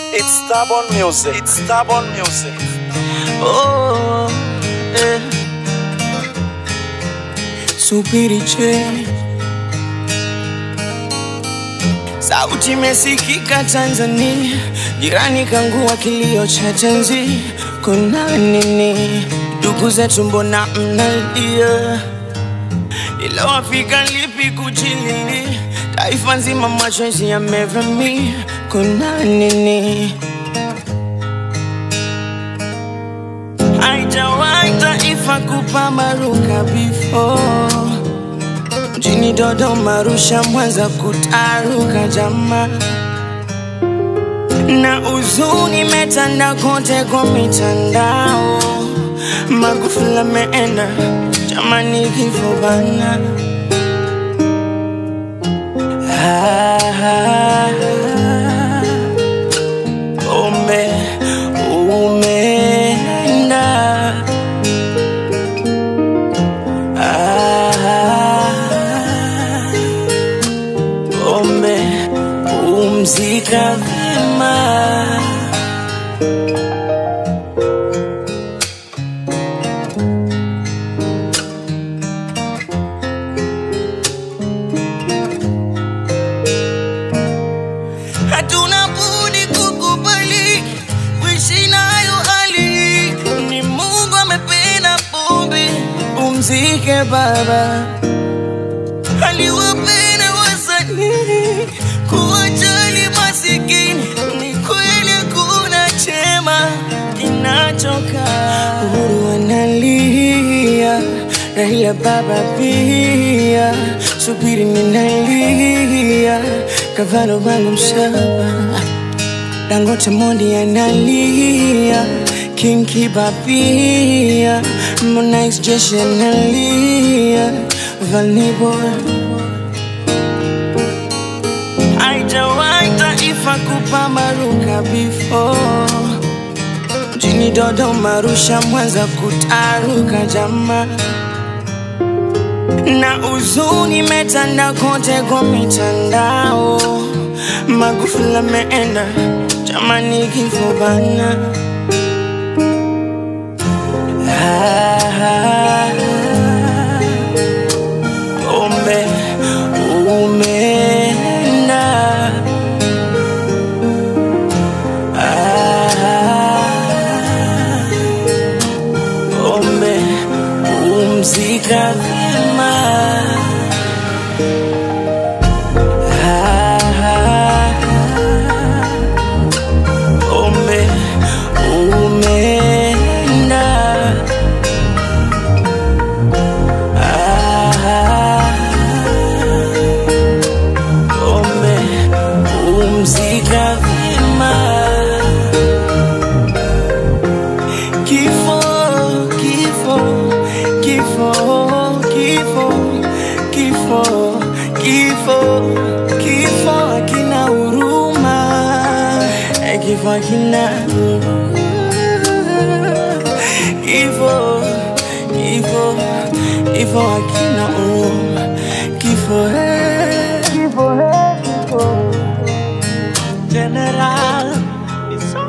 It's stubborn music. It's stubborn music. Oh, eh. Subiri che sauti imesikika Tanzania, jirani kangua kilio cha tenzi, kuna nini? Ndugu zetu mbona mnalia? Ilowafika lipi kujilili? Taifa nzima machozi yamevamia, kuna nini? Haijawahi taifa kupambaruka before mjini Dodoma, Arusha, Mwanza kutaruka jamaa na huzuni imetanda kote kwa mitandao. Magufuli ameenda, jamani, kifo bana. Ah, ume umeenda ah, ume umzika vyema hatuna budi kukubali kuishi nayo hali. Ni Mungu amependa pombe, umzike baba. Aliwapenda wasanii kuwajali masikini. Ni kweli hakuna chema kinachokaa. Uhuru analia, Raila baba pia, subiri ninalia, kavalo wangu mshaba Dangote Mondi analia, King Kiba pia, Harmonize jeshi analia, Vanny Boy haijawahi taifa kupambaruka before mjini Dodoma, Arusha, Mwanza kutaruka jamaa na huzuni imetanda kote kwa mitandao. Magufuli ameenda, jamani, kifo bana. Ah, ume umeenda ah, ume umzika vyema ah, ume umeenda ah, ume umzika vyema Kifo, kifo, kifo, kifo, kifo, kifo, kifo hakina huruma, Eh, kifo hakina kifo, kifo, kifo hakina huruma, kifo, eh, kifo, eh, kifo, General, it's